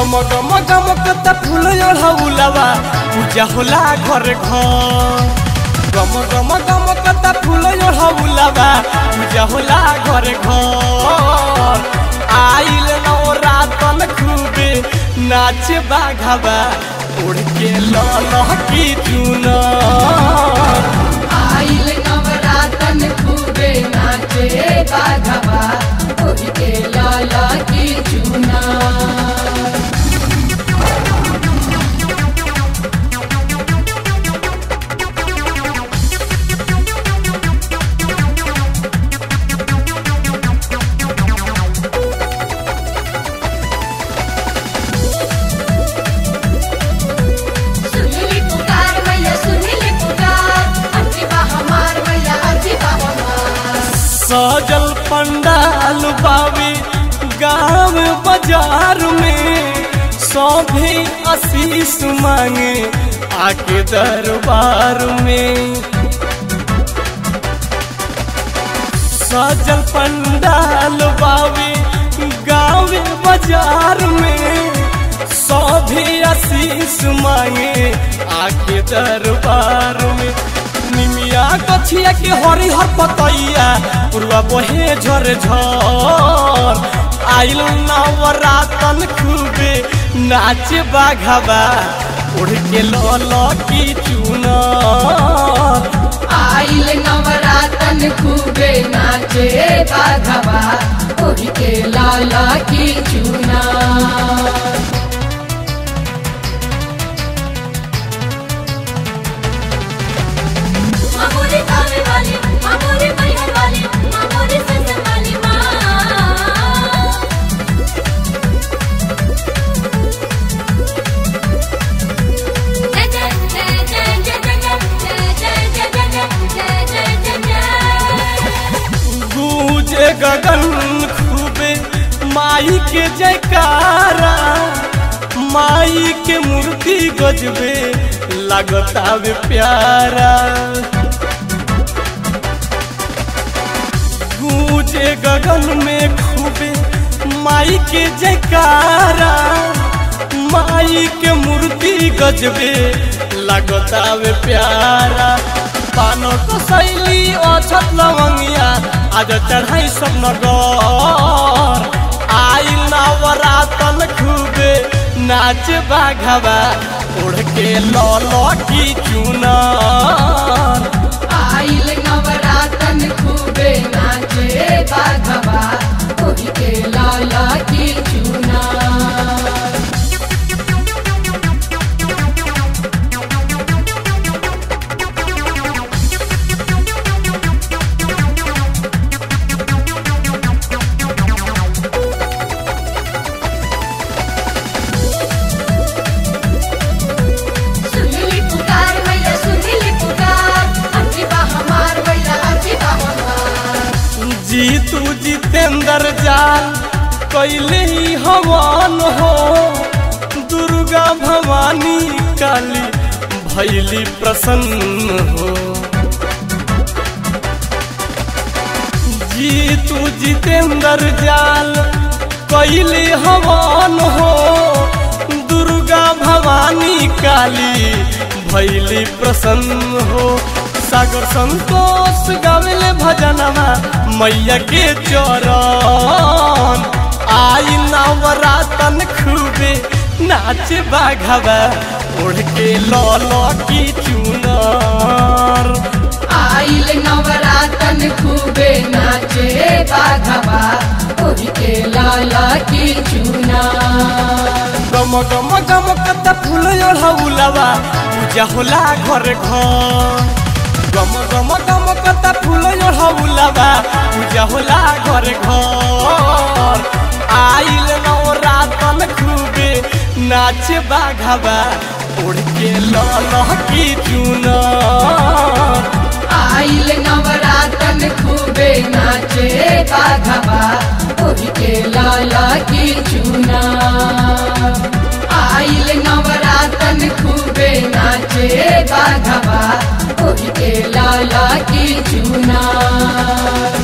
गम गम गम कता फूल ओढ़ौलवा पूजा होला घर घर गम गम गम कता फूल ओढ़ौलवा पूजा होला घर घर आइल नवरातन खूबे नाचे बाघवा उड़ के लह की चुनर आइल नवरातन खूबे नाचे बाघवा ओढ़ के लाला की चूना सुनली पुकार मैया सुनली पुकार अर्जी बा हमार मैया अर्जी बा हमार सजल पंडाल बावे गांव बाजार में सौभे आशीष मांगे आके दरबार में सजल पंडाल बावे गांव बाजार में सौभे आशीष मांगे आके दरबार में निमिया गछिया के हरी हर पतैया पूर्वा बहे झर झर आइल नवरातन खूबे नाच बाघवा उड़ के लल की चुनर आइल नवरातन खूबे नाचे बाघवा ओढ़ के लाला की चूना मामूली कावे वाली मामूली मैहर वाली मामूली सजन वाली माँ जय जय जय जय जय जय जय जय जय जय जय जय जय गूंजे गगन खूबे माई के जयकारा माई के मूर्ति गजबे लगतावे प्यारा गूंजे गगन में खूबे माई के जयकारा माई के मूर्ति गजबे लगतावे प्यारा पानो तो शैली अछत लवंगिया आज चढ़ाई सब नगर आई नवरातन खूबे नाच बाघवा उड़ के लौलो की चुनर आइल नवरातन खूबे नाचे बाघवा ओढ़ के लाला की चूना सुनली पुकार मैया सुनली पुकार अर्जी बा हमार मैया अर्जी बा हमार जीतू जितेंद्र जाल कैले ही हवन हो दुर्गा भवानी काली भैली प्रसन्न हो जीतू जितेंद्र जाल कैले हवन हो दुर्गा भवानी काली भैली प्रसन्न हो सागर संतोष गावेले भजनवा मैया के चरण आई नवरातन खूबे नाच बाघवा उड़ के लौलो की चुनर आइल नवरातन खूबे नाचे बाघवा ओढ़ के लाला की चूना गम गम गम कता फूल ओढ़ौलवा पूजा होला घर घर गम गम गम कता फूल ओढ़ौलवा पूजा होला घर घर आइल नवरातन खूबे नाच बाघवा उड़ के लह की चुनर आइल नवरातन खूबे नाचे बाघवा ओढ़ के लाला की चूना आइल नवरातन खूबे नाचे बाघवा ओढ़ के लाला की चूना